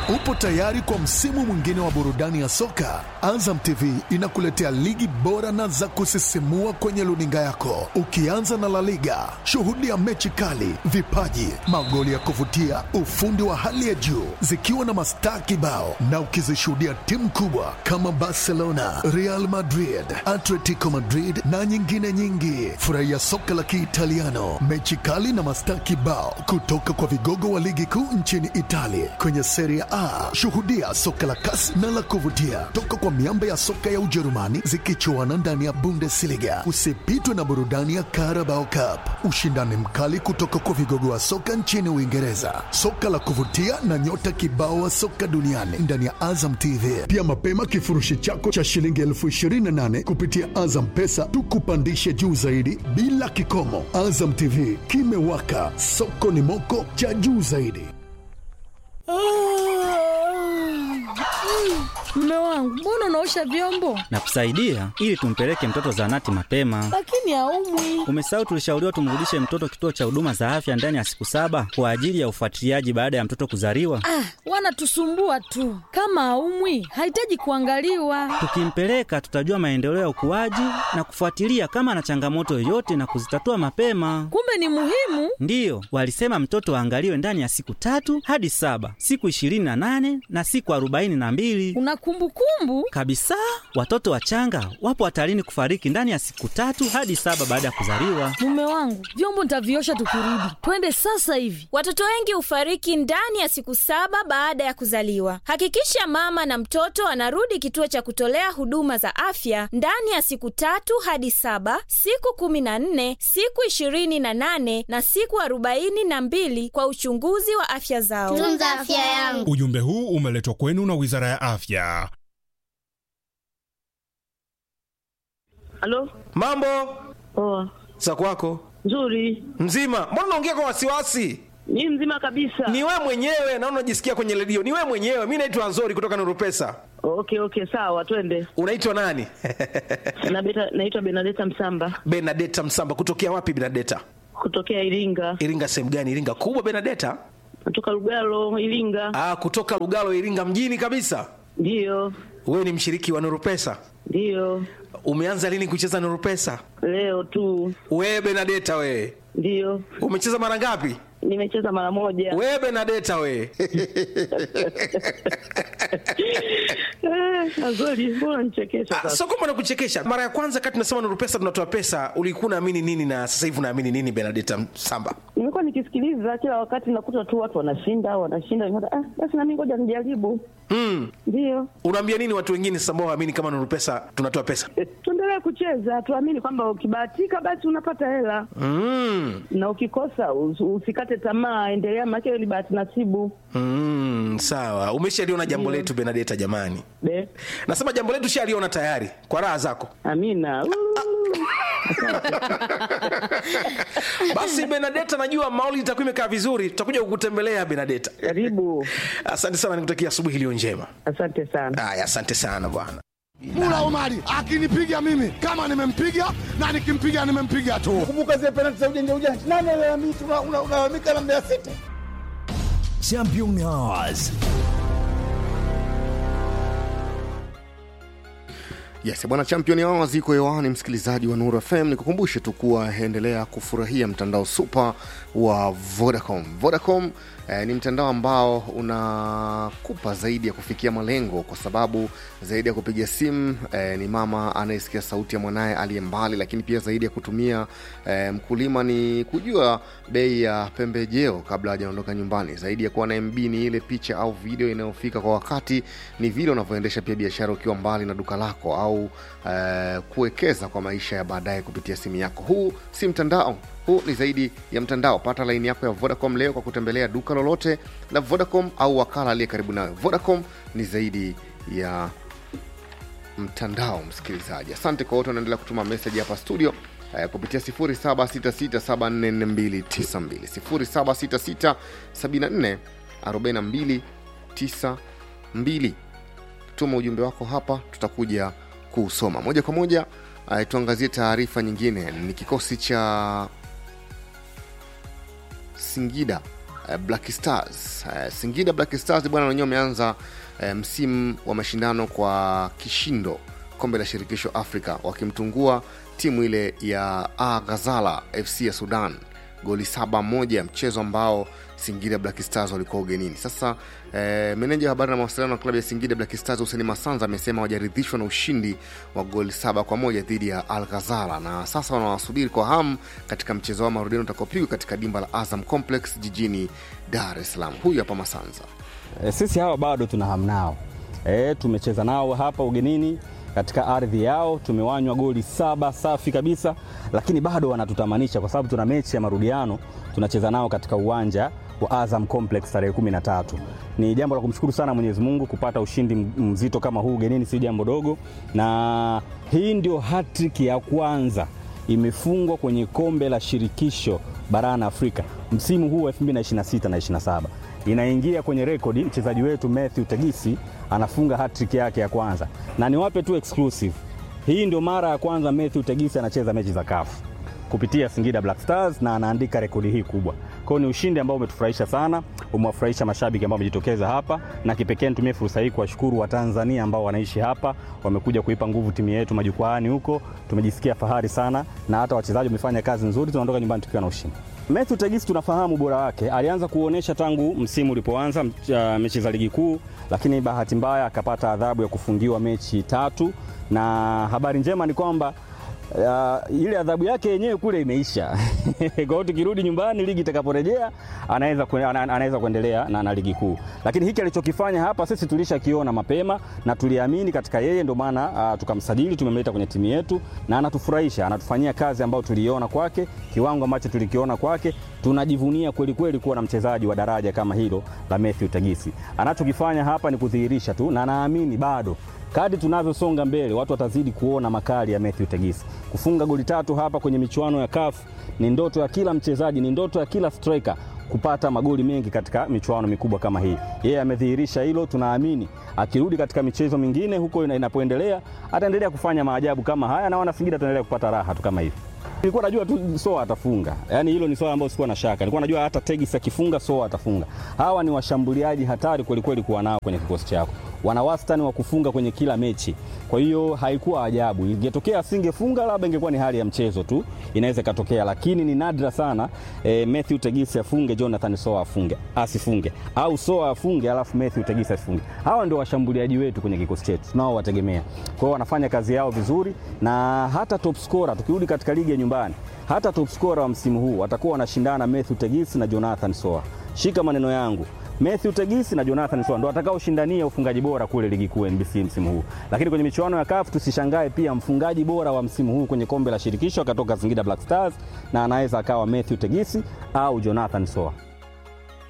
Upo tayari kwa msimu mwingine wa burudani ya soka? Azam TV inakuletea ligi bora na za kusisimua kwenye luninga yako, ukianza na La Liga. Shuhudia mechi kali, vipaji, magoli ya kuvutia, ufundi wa hali ya juu, zikiwa na mastaa kibao, na ukizishuhudia timu kubwa kama Barcelona, Real Madrid, Atletico Madrid na nyingine nyingi. Furahia soka la Kiitaliano, mechi kali na mastaa kibao kutoka kwa vigogo wa ligi kuu nchini Italia kwenye Serie A. Shuhudia soka la kasi na la kuvutia toka kwa miamba ya soka ya Ujerumani zikichuana ndani ya Bundesliga. Usipitwe na burudani ya Carabao Cup, ushindani mkali kutoka kwa vigogo wa soka nchini Uingereza, soka la kuvutia na nyota kibao wa soka duniani ndani ya Azam TV. Pia mapema kifurushi chako cha shilingi elfu ishirini na nane kupitia Azam Pesa tukupandishe juu zaidi bila kikomo. Azam TV kimewaka, soko ni moko cha juu zaidi. Mume wangu, mbona unaosha vyombo na kusaidia ili tumpeleke mtoto zahanati mapema. lakini haumwi? Umesahau tulishauriwa tumrudishe mtoto kituo cha huduma za afya ndani ya siku saba kwa ajili ya ufuatiliaji baada ya mtoto kuzaliwa. Ah, wanatusumbua tu. Kama haumwi, hahitaji kuangaliwa. Tukimpeleka tutajua maendeleo ya ukuaji na kufuatilia kama ana changamoto yoyote na kuzitatua mapema. Kumbe ni muhimu. Ndiyo, walisema mtoto aangaliwe ndani ya siku tatu hadi saba, siku ishirini na nane na siku arobaini na mbili Una kumbukumbu? kabisa. Watoto wachanga wapo hatarini kufariki ndani ya siku tatu hadi saba baada ya kuzaliwa. Mume wangu, vyombo nitaviosha tukirudi. Twende sasa hivi. Watoto wengi hufariki ndani ya siku saba baada ya kuzaliwa. Hakikisha mama na mtoto anarudi kituo cha kutolea huduma za afya ndani ya siku tatu hadi saba, siku kumi na nne, siku ishirini na nane na siku arobaini na mbili kwa uchunguzi wa afya zao. tunza afya yangu Ujumbe huu umeletwa kwenu na Wizara ya Afya. Halo, Mambo poa, za kwako nzuri. mzima? Mbona unaongea kwa wasiwasi? Ni mzima kabisa. Ni wewe mwenyewe na unajisikia kwenye redio. Ni wewe mwenyewe. Mi naitwa Nzori kutoka Nuru Pesa. Okay, okay, sawa, twende. Unaitwa nani? Na beta, naitwa Benadeta Msamba Benadeta Msamba. Kutokea wapi Benadeta? kutokea Iringa, Iringa sehemu gani? Iringa kubwa Benadeta? natoka Lugalo, Iringa. Ah, kutoka Lugalo, Iringa mjini kabisa. Ndiyo, Wewe ni mshiriki wa Nuru Pesa. ndiyo, Umeanza lini kucheza Nuru Pesa? leo tu. Wewe Benadeta wewe. Ndiyo, Umecheza mara ngapi? nimecheza mara moja. Wewe Benadeta wewe. Eh, Azori, mbona nichekesha Ah, sasa? Sio kwamba nakuchekesha. Mara ya kwanza kati tunasema Nuru Pesa tunatoa pesa, ulikuwa unaamini nini na sasa hivi unaamini nini Benadeta Msamba? Nimekuwa nikisikiliza kila wakati, nakuta tu watu wanashinda wanashinda, nikaona, ah, basi nami ngoja nijaribu. Mm. Ndiyo, Unaambia nini watu wengine sasa ambao waamini kama Nuru Pesa tunatoa pesa? Eh, tuendelee kucheza, tuamini kwamba ukibahatika basi unapata hela Mm. na ukikosa us- usikate tamaa, endelea, maana hiyo ni bahati nasibu. Mm, sawa. Umeshaliona jambo letu Benadeta jamani. Be, Nasema jambo letu shaliona tayari kwa raha zako. amina. Uu. Basi Benadeta, najua mauli itakuwa imekaa vizuri, tutakuja kukutembelea Benadeta. Karibu, Asante sana, nikutakia asubuhi iliyo njema. asante sana. Haya, asante sana bwana. Mula Omari akinipiga mimi kama nimempiga na nikimpiga nimempiga tu. kumbuka zile penalti za ujanja ujanja. Nani alalamika? Una- una- Unalalamika na Mbeya City. Champion Hours. Yes, bwana Champion Hours iko hewani, msikilizaji wa Nuru FM. Nikukumbushe tu kuwa endelea kufurahia mtandao super wa Vodacom. Vodacom eh, ni mtandao ambao unakupa zaidi ya kufikia malengo, kwa sababu zaidi ya kupiga simu eh, ni mama anayesikia sauti ya mwanaye aliye mbali, lakini pia zaidi ya kutumia eh, mkulima ni kujua bei ya pembejeo kabla hajaondoka nyumbani. Zaidi ya kuwa na MB ni ile picha au video inayofika kwa wakati, ni vile unavyoendesha pia biashara ukiwa mbali na duka lako au eh, kuwekeza kwa maisha ya baadaye kupitia simu yako. Huu si mtandao, huu ni zaidi ya mtandao. Pata laini yako ya Vodacom leo kwa kutembelea duka lolote la Vodacom au wakala aliye karibu nawe. Vodacom ni zaidi ya mtandao msikilizaji asante kwa wote wanaendelea kutuma meseji hapa studio eh, kupitia 0766744292 0766744292 tuma ujumbe wako hapa tutakuja kuusoma moja kwa moja eh, tuangazie taarifa nyingine ni kikosi cha singida eh, Black Stars. Eh, Singida Black Stars bwana wenyewe wameanza eh, msimu wa mashindano kwa kishindo kombe la shirikisho Afrika wakimtungua timu ile ya A Ghazala FC ya Sudan goli saba moja, mchezo ambao Singida Black Stars walikuwa ugenini. Sasa eh, meneja wa habari na mawasiliano wa klabu ya Singida Black Stars Hussein Masanza amesema hawajaridhishwa na ushindi wa goli saba kwa moja dhidi ya Al Ghazala na sasa wanawasubiri kwa hamu katika mchezo wa marudiano utakaopigwa katika dimba la Azam Complex jijini Dar es Salaam. Huyu hapa Masanza. E, sisi hawa bado tuna hamu nao. E, tumecheza nao hapa ugenini katika ardhi yao, tumewanywa goli saba safi kabisa, lakini bado wanatutamanisha kwa sababu tuna mechi ya marudiano tunacheza nao katika uwanja wa Azam Complex tarehe kumi na tatu. Ni jambo la kumshukuru sana Mwenyezi Mungu kupata ushindi mzito kama huu ugenini, si jambo dogo, na hii ndio hattrick ya kwanza imefungwa kwenye kombe la shirikisho barani Afrika msimu huu wa 2026 na 27 inaingia kwenye rekodi. Mchezaji wetu Matthew Tegisi anafunga hat-trick yake ya kwanza, na niwape tu exclusive, hii ndio mara ya kwanza Matthew Tegisi anacheza mechi za CAF kupitia Singida Black Stars na anaandika rekodi hii kubwa. Kwa hiyo ni ushindi ambao umetufurahisha sana, umewafurahisha mashabiki ambao wamejitokeza hapa, na kipekee nitumie fursa hii kuwashukuru Watanzania ambao wanaishi hapa, wamekuja kuipa nguvu timu yetu majukwaani huko. Tumejisikia fahari sana, na hata wachezaji wamefanya kazi nzuri, tunaondoka nyumbani tukiwa na ushindi. Matthew Tegisi tunafahamu ubora wake, alianza kuonyesha tangu msimu ulipoanza uh, mechi za ligi kuu, lakini bahati mbaya akapata adhabu ya kufungiwa mechi tatu, na habari njema ni kwamba Uh, ile adhabu yake yenyewe kule imeisha. Kwa hiyo tukirudi nyumbani ligi itakaporejea anaweza anaweza kuendelea na, na ligi kuu, lakini hiki alichokifanya hapa sisi tulishakiona mapema na tuliamini katika yeye, ndio maana uh, tukamsajili, tumemleta kwenye timu yetu na anatufurahisha, anatufanyia kazi ambayo tuliiona kwake, kiwango ambacho tulikiona kwake. Tunajivunia kweli kweli kuwa na mchezaji wa daraja kama hilo la Matthew Tegisi. Anachokifanya hapa ni kudhihirisha tu, na naamini bado Kadri tunavyosonga mbele watu watazidi kuona makali ya Matthew Tegisi. Kufunga goli tatu hapa kwenye michuano ya CAF ni ndoto ya kila mchezaji, ni ndoto ya kila striker kupata magoli mengi katika michuano mikubwa kama hii. Yeye amedhihirisha hilo, tunaamini akirudi katika michezo mingine huko inapoendelea ataendelea kufanya maajabu kama haya na Wanasingida tuendelea kupata raha tu kama hivi. Nilikuwa najua tu Soa atafunga, yaani hilo ni swala ambalo sikuwa na shaka. Nilikuwa najua hata Tegis akifunga Soa atafunga. Hawa ni washambuliaji hatari kweli kweli kuwa nao kwenye kikosi chako, wana wastani wa kufunga kwenye kila mechi. Kwa hiyo haikuwa ajabu, ingetokea asingefunga, labda ingekuwa ni hali ya mchezo tu, inaweza ikatokea, lakini ni nadra sana e, Matthew Tegis afunge, Jonathan Soa afunge asifunge, au Soa afunge alafu Matthew Tegis asifunge. Hawa ndio washambuliaji wetu kwenye kikosi chetu, tunao wategemea. Kwa hiyo wanafanya kazi yao vizuri, na hata top scorer tukirudi katika ligi ya nyumbani hata top scorer wa msimu huu watakuwa wanashindana Matthew Tegisi na Jonathan Soa. Shika maneno yangu, Matthew Tegisi na Jonathan Soa ndo watakaoshindania ufungaji bora kule ligi kuu NBC msimu huu. Lakini kwenye michuano ya CAF tusishangae pia mfungaji bora wa msimu huu kwenye kombe la shirikisho akatoka Singida Black Stars na anaweza akawa Matthew Tegisi au Jonathan Soa.